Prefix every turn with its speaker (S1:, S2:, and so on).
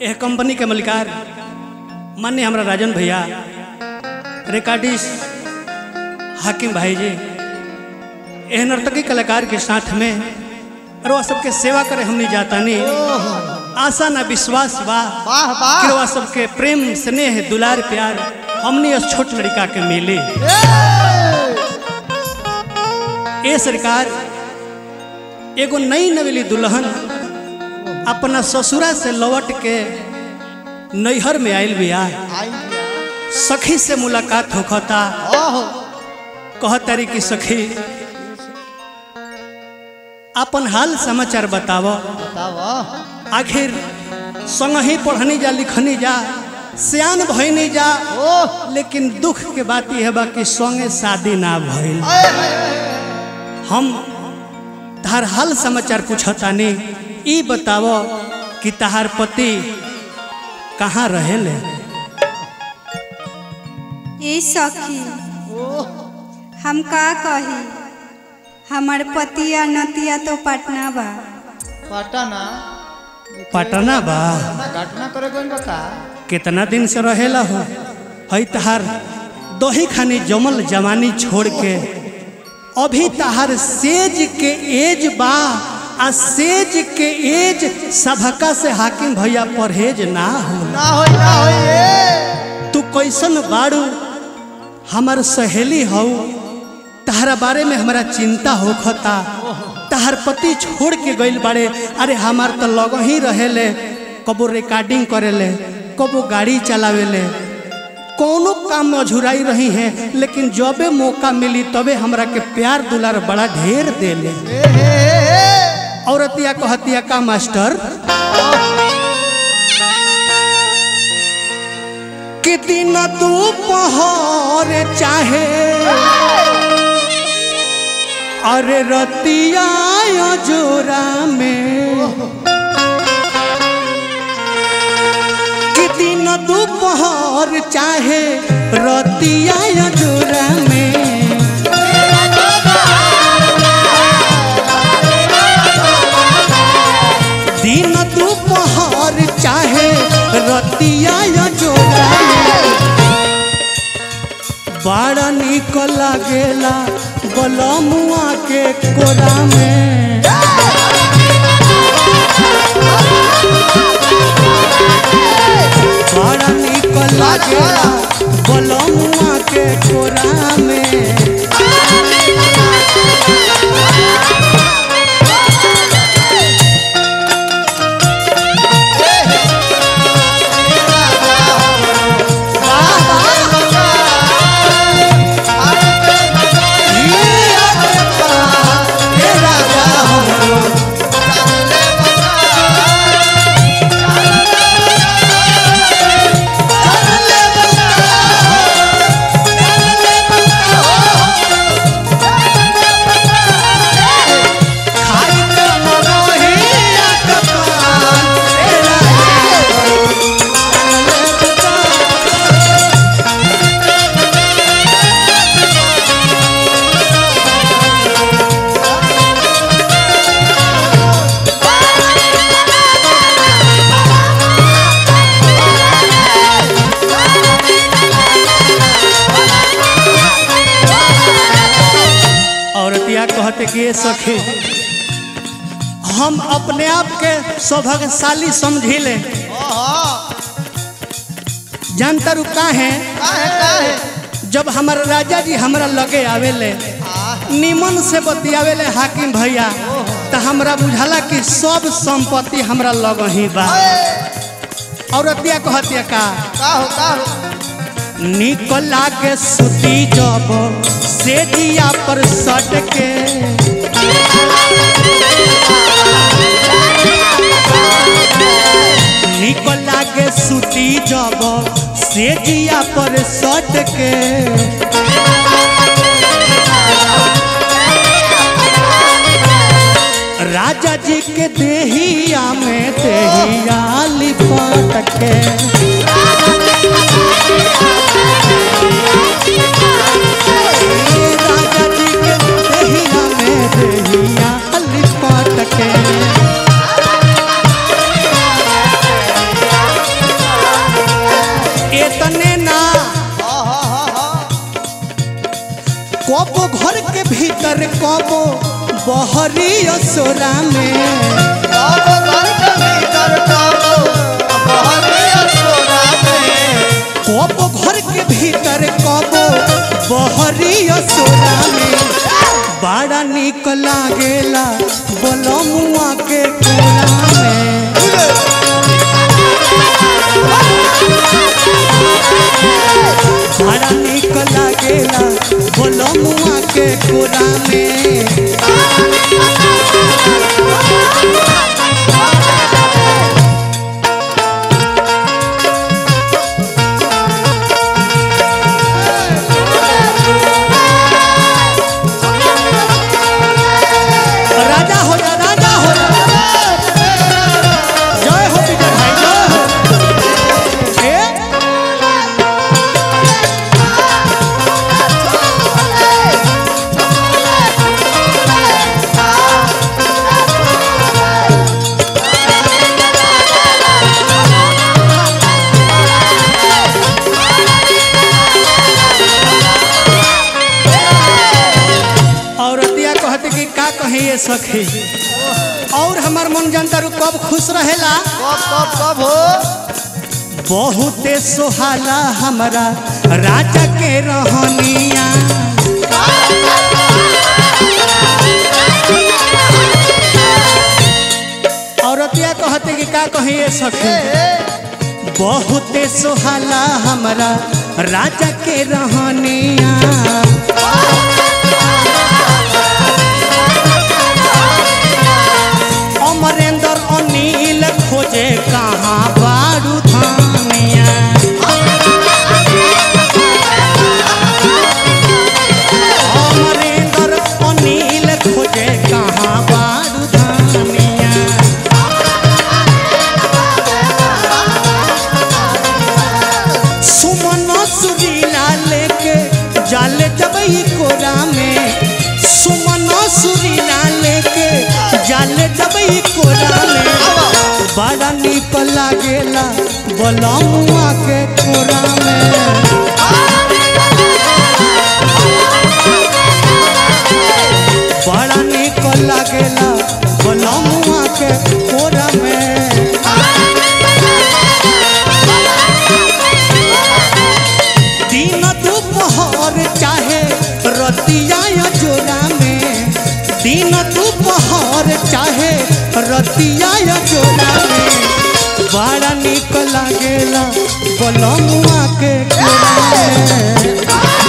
S1: यह कंपनी के मलिकार मान्य हमारा राजन भैया रिकॉर्डिस्ट हाकिम भाई जी यह नर्तकी कलाकार के साथ में और वह सबके सेवा करे हमने जाता नहीं आशा ना विश्वास बा
S2: वाह
S1: कि
S2: वाह
S1: वह सबके प्रेम स्नेह दुलार प्यार हमने उस छोट लड़का के मिले ए सरकार एगो नई नवेली दुल्हन अपना ससुरा से लौट के नैहर में आयल बिया
S2: आई
S1: सखी से मुलाकात होखता
S2: ओहो
S1: कहतारी की सखी अपन हाल समाचार बताव
S2: बताओ
S1: आखिर संग ही पढ़नी जा लिखनी जा सियान भइनी जा
S2: ओह
S1: लेकिन दुख के बात यह बा कि संगे शादी ना भइल
S2: आए, आए, आए।
S1: हम तहार हाल समाचार पूछतानी ई बताव कि तहार पति कहाँ रहेले
S3: ए सखी
S2: ओह
S3: हम का कही हमार पतिया नतिया तो पटना बा
S2: पटना
S1: पटना बा
S2: ना घटना करे कोई बता
S1: कितना दिन से रहेला हो हई तहार दही खानी जमल जवानी छोड़ के अभी तहार सेज के एज बा आ सेज के एज सभका से हाकिम भैया परहेज ना हो
S2: ना होई ना होई ए
S1: तू कैसन बाड़ू हमार सहेली हऊ तहरा बारे में हमारा चिंता होखता तहार पति छोड़ के गइल बाड़े अरे हमार तो लग ही रहेले कबो रिकॉर्डिंग करेले कबो गाड़ी चलावेले कोनो काम में अझुराई रही हैं लेकिन जबे मौका मिली तबे हमरा के प्यार दुलार बड़ा ढेर देले
S2: ए, ए, ए, ए।
S1: औरतिया कहतिया का मास्टर कि दिन दोपहर चाहे अरे रतिया जोरा में कि दिन दोपहर चाहे रतिया जोरा में दिन दोपहर चाहे रतिया जोरा बड़ा निक लागेला बलमुआ के कोरा में बड़ा निक लागेला बलमुआ के कोरा में हे राजा हमरो खाई के मरोहिया के पान, हे राजा औरतिया कहते कि ये सखी हम अपने आप के सौभाग्यशाली समझी ले जानता रू का है जब हमारा राजा जी हमारा लगे आवेले निमन से बतियावेले हाकिम भैया तो हमरा बुझाला कि सब संपत्ति हमरा लग ही बा औरतिया कहतिया का निकला के सुती जब से दिया पर सट के निकला के सुती जब से दिया पर सट के राजा जी के देहिया में देहिया लिपट के राजा जी के देहिया में देहिया लिपट के भीतर कबो बहरी असोरा में
S2: अब घर के भीतर कबो बहरी असोरा में
S1: कबो घर के भीतर कबो बहरी असोरा में बड़ा निक लागेला बलमुआ के कोरा में बड़ा निक लागेला बलमुआ के कोरा में राजा हो जा राजा हो जा जय हो विजय भाई जय हो ए औरतिया कहते कि का कहे ये सखी और हमार मन जनता रू कब खुश रहेला
S2: कब कब कब हो
S1: बहुते सोहाला हमारा राजा के रहनिया औरतिया कहते कि का कहे ये सखी बहुते सोहाला हमारा राजा के रहनिया अमरेंद्र अनिल खोजे कहाँ बारू धानिया अमरेंद्र अनिल खोजे कहाँ बारू धानिया सुमन सुरीला लेके जाले जब ई कोरा में सुमन सुरीला लेके जाले जब ई कोरा में बड़ा निक लागेला बलमुआ के कोरा में बड़ा निक लागेला बलमुआ के कोरा में दिन दोपहर चाहे रतिया या जोरा में दिन दोपहर चाहे रतिया या जोरा में बड़ा निक लागेला बलमुआ के कोरा में